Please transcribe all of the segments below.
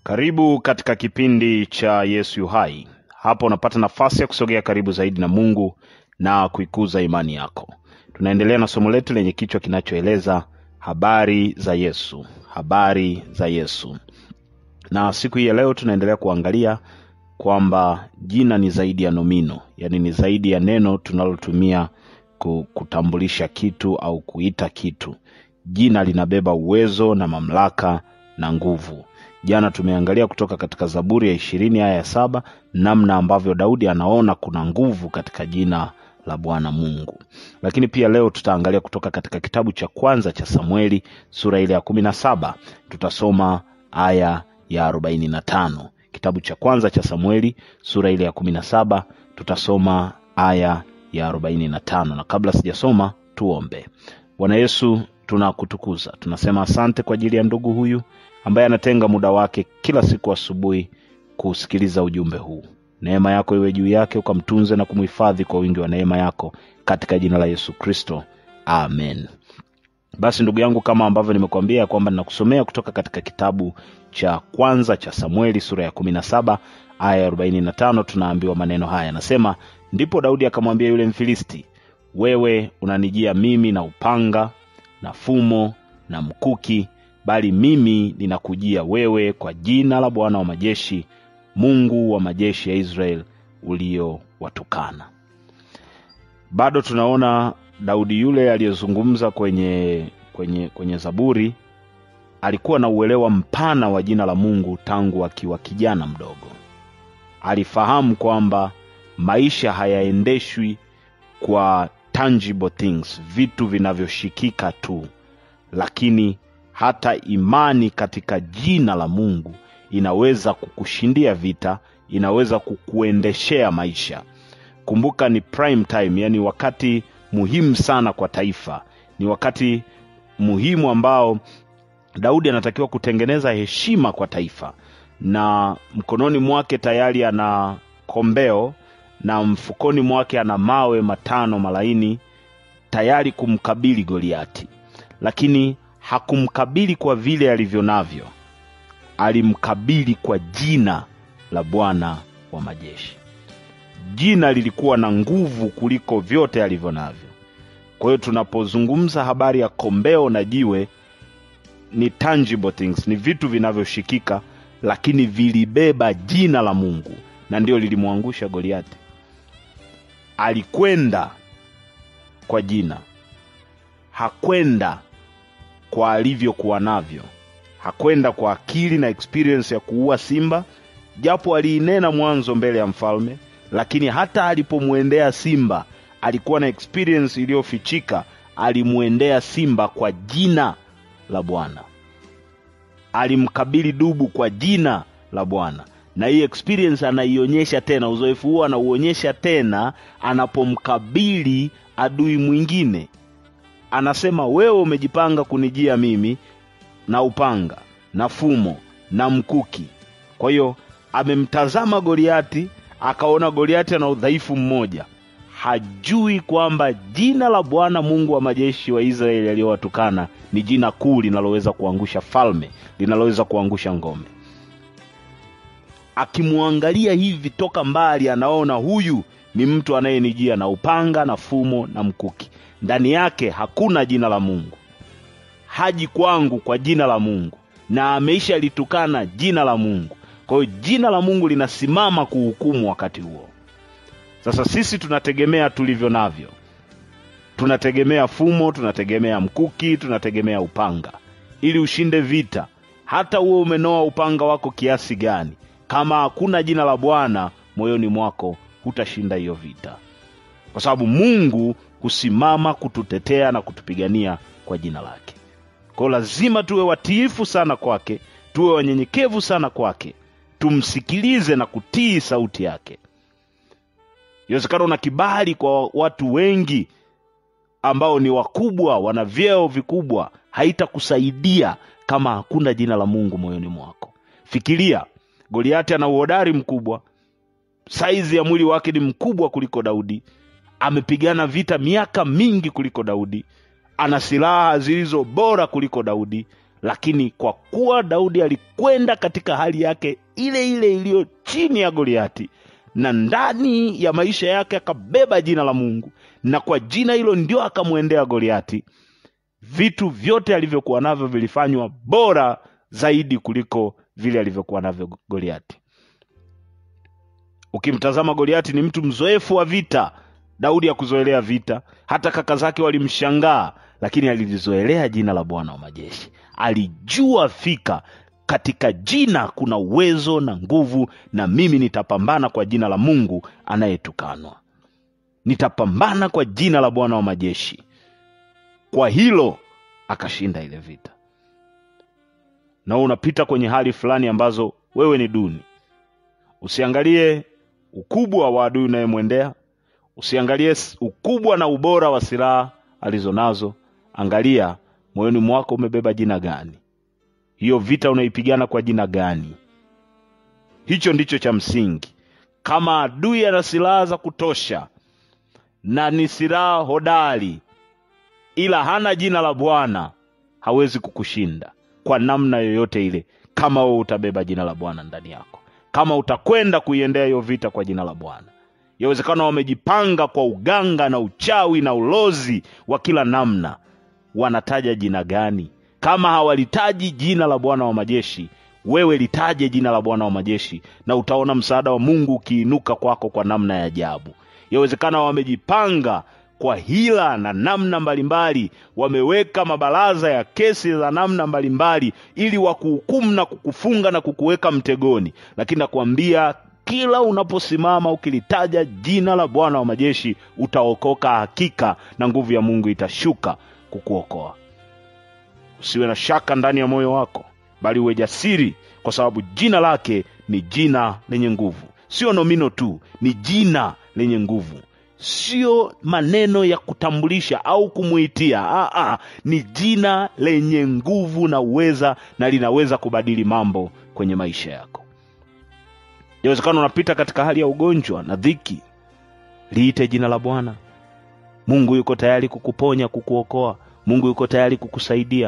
Karibu katika kipindi cha Yesu yu hai. Hapa unapata nafasi ya kusogea karibu zaidi na Mungu na kuikuza imani yako. Tunaendelea na somo letu lenye kichwa kinachoeleza habari za Yesu, habari za Yesu. Na siku hii ya leo tunaendelea kuangalia kwamba jina ni zaidi ya nomino, yaani ni zaidi ya neno tunalotumia ku- kutambulisha kitu au kuita kitu. Jina linabeba uwezo na mamlaka na nguvu. Jana tumeangalia kutoka katika Zaburi ya ishirini aya ya saba namna ambavyo Daudi anaona kuna nguvu katika jina la Bwana Mungu. Lakini pia leo tutaangalia kutoka katika kitabu cha kwanza cha Samueli sura ile ya kumi na saba tutasoma aya ya arobaini na tano. Kitabu cha kwanza cha Samueli sura ile ya kumi na saba tutasoma aya ya arobaini na tano. Na kabla sijasoma, tuombe. Bwana Yesu, tunakutukuza, tunasema asante kwa ajili ya ndugu huyu ambaye anatenga muda wake kila siku asubuhi kusikiliza ujumbe huu. Neema yako iwe juu yake, ukamtunze na kumhifadhi kwa wingi wa neema yako, katika jina la Yesu Kristo, amen. Basi ndugu yangu, kama ambavyo nimekuambia ya kwamba ninakusomea kutoka katika kitabu cha kwanza cha Samueli sura ya kumi na saba aya ya arobaini na tano tunaambiwa maneno haya, anasema ndipo Daudi akamwambia yule Mfilisti, wewe unanijia mimi na upanga na fumo na mkuki, bali mimi ninakujia wewe kwa jina la Bwana wa majeshi, Mungu wa majeshi ya Israeli uliowatukana. Bado tunaona Daudi yule aliyezungumza kwenye kwenye kwenye Zaburi alikuwa na uelewa mpana wa jina la Mungu tangu akiwa kijana mdogo. Alifahamu kwamba maisha hayaendeshwi kwa tangible things, vitu vinavyoshikika tu, lakini hata imani katika jina la Mungu inaweza kukushindia vita, inaweza kukuendeshea maisha. Kumbuka ni prime time, yani wakati muhimu sana kwa taifa, ni wakati muhimu ambao Daudi anatakiwa kutengeneza heshima kwa taifa, na mkononi mwake tayari ana kombeo na mfukoni mwake ana mawe matano malaini tayari kumkabili Goliati, lakini hakumkabili kwa vile alivyo navyo, alimkabili kwa jina la Bwana wa majeshi. Jina lilikuwa na nguvu kuliko vyote alivyo navyo. Kwa hiyo tunapozungumza habari ya kombeo na jiwe, ni tangible things, ni vitu vinavyoshikika, lakini vilibeba jina la Mungu, na ndio lilimwangusha Goliati. Alikwenda kwa jina, hakwenda kwa alivyokuwa navyo, hakwenda kwa akili na experience ya kuua simba, japo aliinena mwanzo mbele ya mfalme, lakini hata alipomwendea simba alikuwa na experience iliyofichika. Alimwendea simba kwa jina la Bwana, alimkabili dubu kwa jina la Bwana, na hii experience anaionyesha tena, uzoefu huo anauonyesha tena anapomkabili adui mwingine. Anasema, wewe umejipanga kunijia mimi na upanga na fumo na mkuki. Kwa hiyo amemtazama Goliati, akaona Goliati ana udhaifu mmoja, hajui kwamba jina la Bwana Mungu wa majeshi wa Israeli aliyowatukana ni jina kuu linaloweza kuangusha falme, linaloweza kuangusha ngome. Akimwangalia hivi toka mbali, anaona huyu ni mtu anayenijia na upanga na fumo na mkuki. Ndani yake hakuna jina la Mungu, haji kwangu kwa jina la Mungu, na ameisha litukana jina la Mungu. Kwa hiyo jina la Mungu linasimama kuhukumu wakati huo. Sasa sisi tunategemea tulivyo navyo, tunategemea fumo, tunategemea mkuki, tunategemea upanga ili ushinde vita. Hata uwe umenoa upanga wako kiasi gani, kama hakuna jina la Bwana moyoni mwako, hutashinda hiyo vita, kwa sababu Mungu husimama kututetea na kutupigania kwa jina lake. Kwa hiyo lazima tuwe watiifu sana kwake, tuwe wanyenyekevu sana kwake, tumsikilize na kutii sauti yake. Inawezekana una kibali kwa watu wengi ambao ni wakubwa, wana vyeo vikubwa, haitakusaidia kama hakuna jina la Mungu moyoni mwako. Fikiria, Goliati ana uhodari mkubwa, saizi ya mwili wake ni mkubwa kuliko Daudi, amepigana vita miaka mingi kuliko Daudi, ana silaha zilizo bora kuliko Daudi, lakini kwa kuwa daudi alikwenda katika hali yake ile ile iliyo chini ya goliati na ndani ya maisha yake akabeba jina la mungu na kwa jina hilo ndio akamwendea goliati vitu vyote alivyokuwa navyo vilifanywa bora zaidi kuliko vile alivyokuwa navyo goliati ukimtazama goliati ni mtu mzoefu wa vita daudi hakuzoelea vita hata kaka zake walimshangaa lakini alilizoelea jina la bwana wa majeshi alijua fika katika jina kuna uwezo na nguvu na mimi nitapambana kwa jina la mungu anayetukanwa nitapambana kwa jina la bwana wa majeshi kwa hilo akashinda ile vita na unapita kwenye hali fulani ambazo wewe ni duni usiangalie ukubwa wa adui unayemwendea usiangalie ukubwa na ubora wa silaha alizonazo angalia moyoni mwako umebeba jina gani hiyo vita unaipigana kwa jina gani hicho ndicho cha msingi kama adui ana silaha za kutosha na ni silaha hodari ila hana jina la bwana hawezi kukushinda kwa namna yoyote ile kama wewe utabeba jina la bwana ndani yako kama utakwenda kuiendea hiyo vita kwa jina la bwana yawezekana wamejipanga kwa uganga na uchawi na ulozi wa kila namna wanataja jina gani kama hawalitaji jina la bwana wa majeshi wewe litaje jina la bwana wa majeshi na utaona msaada wa mungu ukiinuka kwako kwa namna ya ajabu yawezekana wamejipanga kwa hila na namna mbalimbali wameweka mabaraza ya kesi za namna mbalimbali ili wakuhukumu na kukufunga na kukuweka mtegoni lakini nakwambia kila unaposimama ukilitaja jina la bwana wa majeshi utaokoka hakika na nguvu ya mungu itashuka kukuokoa usiwe na shaka ndani ya moyo wako bali uwe jasiri kwa sababu jina lake ni jina lenye nguvu sio nomino tu ni jina lenye nguvu sio maneno ya kutambulisha au kumuitia Aa, ni jina lenye nguvu na uweza na linaweza kubadili mambo kwenye maisha yako inawezekana unapita katika hali ya ugonjwa na dhiki liite jina la bwana mungu yuko tayari kukuponya kukuokoa mungu yuko tayari kukusaidia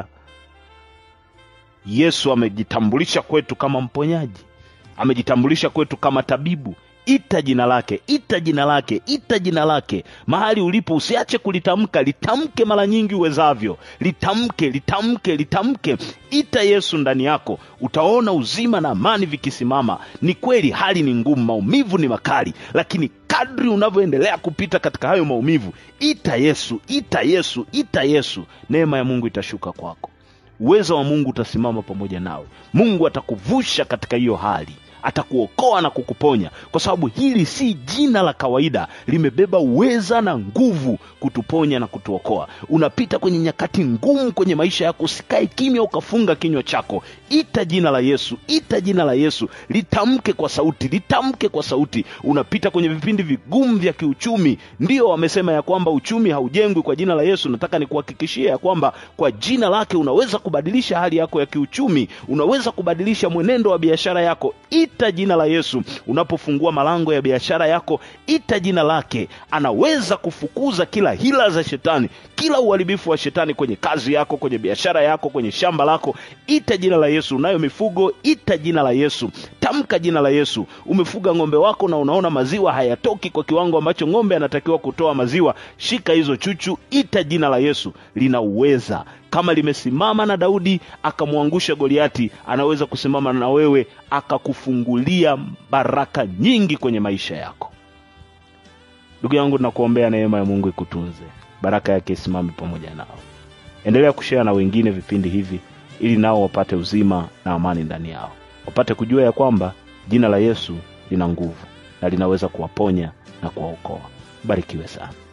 yesu amejitambulisha kwetu kama mponyaji amejitambulisha kwetu kama tabibu ita jina lake ita jina lake ita jina lake mahali ulipo usiache kulitamka litamke mara nyingi uwezavyo litamke litamke litamke ita yesu ndani yako utaona uzima na amani vikisimama ni kweli hali ni ngumu maumivu ni makali lakini kadri unavyoendelea kupita katika hayo maumivu ita yesu ita yesu ita yesu neema ya mungu itashuka kwako uwezo wa mungu utasimama pamoja nawe mungu atakuvusha katika hiyo hali atakuokoa na kukuponya kwa sababu hili si jina la kawaida limebeba uweza na nguvu kutuponya na kutuokoa unapita kwenye nyakati ngumu kwenye maisha yako usikae kimya ukafunga kinywa chako ita jina la yesu ita jina la yesu litamke kwa sauti litamke kwa sauti unapita kwenye vipindi vigumu vya kiuchumi ndio wamesema ya kwamba uchumi haujengwi kwa jina la yesu nataka nikuhakikishia ya kwamba kwa jina lake unaweza kubadilisha hali yako ya kiuchumi unaweza kubadilisha mwenendo wa biashara yako ita jina la yesu unapofungua malango ya biashara yako ita jina lake anaweza kufukuza kila hila za shetani kila uharibifu wa shetani kwenye kazi yako kwenye biashara yako kwenye shamba lako ita jina la yesu unayo mifugo ita jina la yesu tamka jina la yesu umefuga ng'ombe wako na unaona maziwa hayatoki kwa kiwango ambacho ng'ombe anatakiwa kutoa maziwa shika hizo chuchu ita jina la yesu lina uweza kama limesimama na daudi akamwangusha goliati anaweza kusimama na wewe akakufungulia baraka nyingi kwenye maisha yako ndugu yangu nakuombea neema ya mungu ikutunze baraka yake isimame pamoja nao endelea kushea na wengine vipindi hivi ili nao wapate uzima na amani ndani yao wapate kujua ya kwamba jina la yesu lina nguvu na linaweza kuwaponya na kuwaokoa barikiwe sana